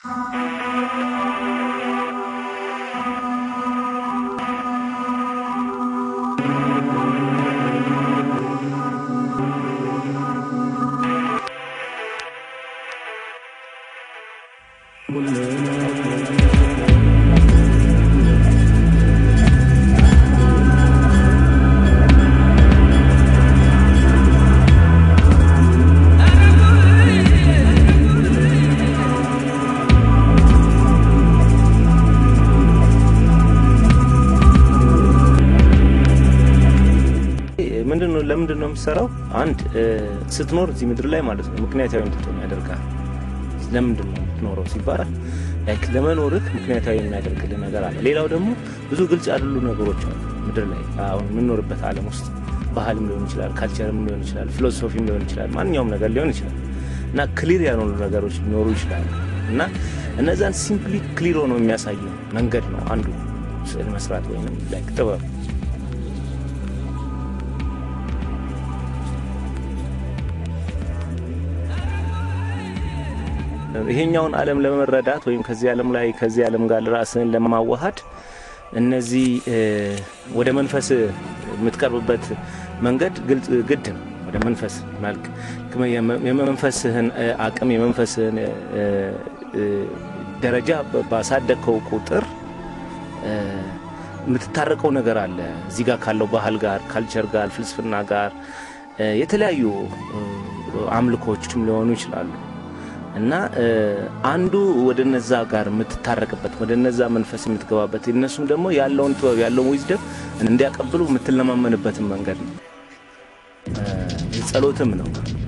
ምንድነው ለምንድን ነው የምትሰራው? አንድ ስትኖር እዚህ ምድር ላይ ማለት ነው ምክንያታዊ እንድትሆን ያደርጋል። ለምንድን ነው የምትኖረው ሲባል ላይክ ለመኖርህ ምክንያታዊ የሚያደርግልህ ነገር አለ። ሌላው ደግሞ ብዙ ግልጽ ያሉ ነገሮች አሉ ምድር ላይ አሁን የምንኖርበት ዓለም ውስጥ ባህልም ሊሆን ይችላል፣ ካልቸርም ሊሆን ይችላል፣ ፊሎሶፊም ሊሆን ይችላል፣ ማንኛውም ነገር ሊሆን ይችላል እና ክሊር ያልሆኑ ነገሮች ሊኖሩ ይችላሉ እና እነዛን ሲምፕሊ ክሊር ሆኖ የሚያሳይ መንገድ ነው አንዱ ስዕል መስራት ወይም ላይክ ጥበብ ይሄኛውን ዓለም ለመረዳት ወይም ከዚህ ዓለም ላይ ከዚህ ዓለም ጋር ራስን ለማዋሃድ እነዚህ ወደ መንፈስ የምትቀርብበት መንገድ ግልጽ ግድ ነው። ወደ መንፈስ መልክ የመንፈስህን አቅም የመንፈስህን ደረጃ ባሳደግከው ቁጥር የምትታረቀው ነገር አለ። እዚህ ጋር ካለው ባህል ጋር፣ ካልቸር ጋር፣ ፍልስፍና ጋር የተለያዩ አምልኮችም ሊሆኑ ይችላሉ። እና አንዱ ወደ ነዛ ጋር የምትታረቅበት ወደ ነዛ መንፈስ የምትገባበት እነሱም ደግሞ ያለውን ጥበብ ያለውን ዊዝደም እንዲያቀብሉ የምትለማመንበትን መንገድ ነው። ጸሎትም ነው።